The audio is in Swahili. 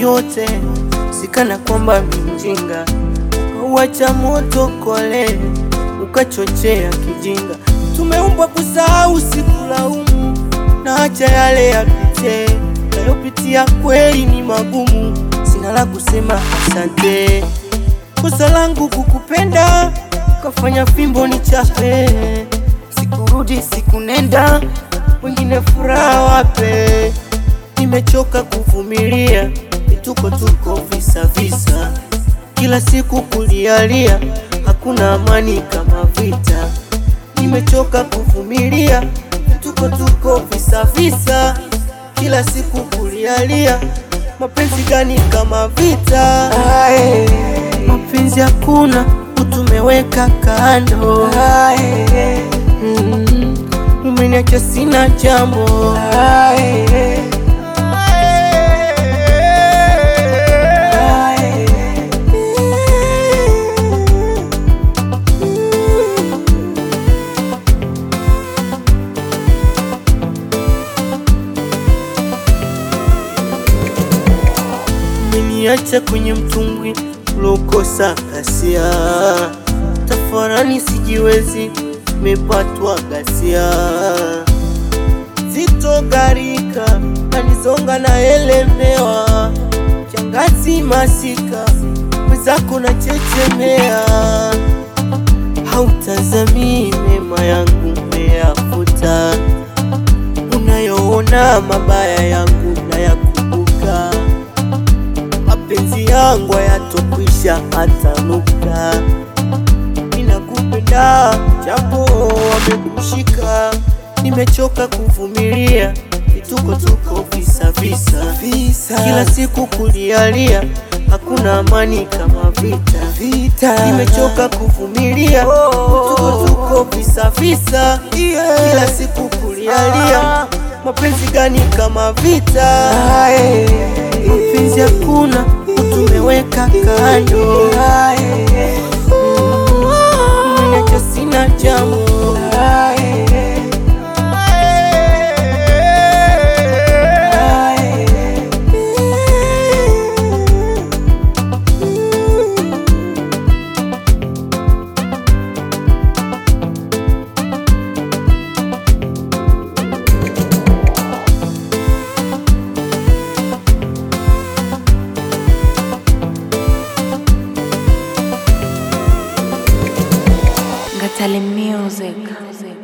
yote, sikana kwamba minjinga uacha moto kole, ukachochea kijinga. Tumeumbwa kusahau, sikulaumu, na acha yale yapite, nayopitia kweli ni magumu, sina la kusema asante. Kosa langu kukupenda, kafanya fimbo ni chape, sikurudi sikunenda, wengine furaha wape. Nimechoka kuvumilia vituko tuko visa visa, kila siku kulialia, hakuna amani kama vita. Nimechoka kuvumilia vituko tuko visa visa, kila siku kulialia, mapenzi gani kama vita? Ae, mapenzi hakuna, utumeweka kando. Ae, mm, umeniacha sina jambo. Ae, umeniacha kwenye mtumbwi ulokosa kasia, tafarani sijiwezi, mepatwa gasia, zitogarika nanisonga na elemewa, changazi masika mwenzako na chechemea, hautazamii mema yangu meyafuta, unayoona mabaya yangu nayakumbuka mapenzi yangu hayatokwisha hata nukta. Ninakupenda japo wamekushika, nimechoka kuvumilia vituko tuko visa visa Visa. kila siku kulialia, hakuna amani kama vita Vita. Nimechoka kuvumilia vituko tuko visa visa kila siku kulialia, mapenzi gani kama vita? Ae, mapenzi hakuna, utumeweka kando. ae, Umeniacha sina jambo. ae, ae. Ngatale Music.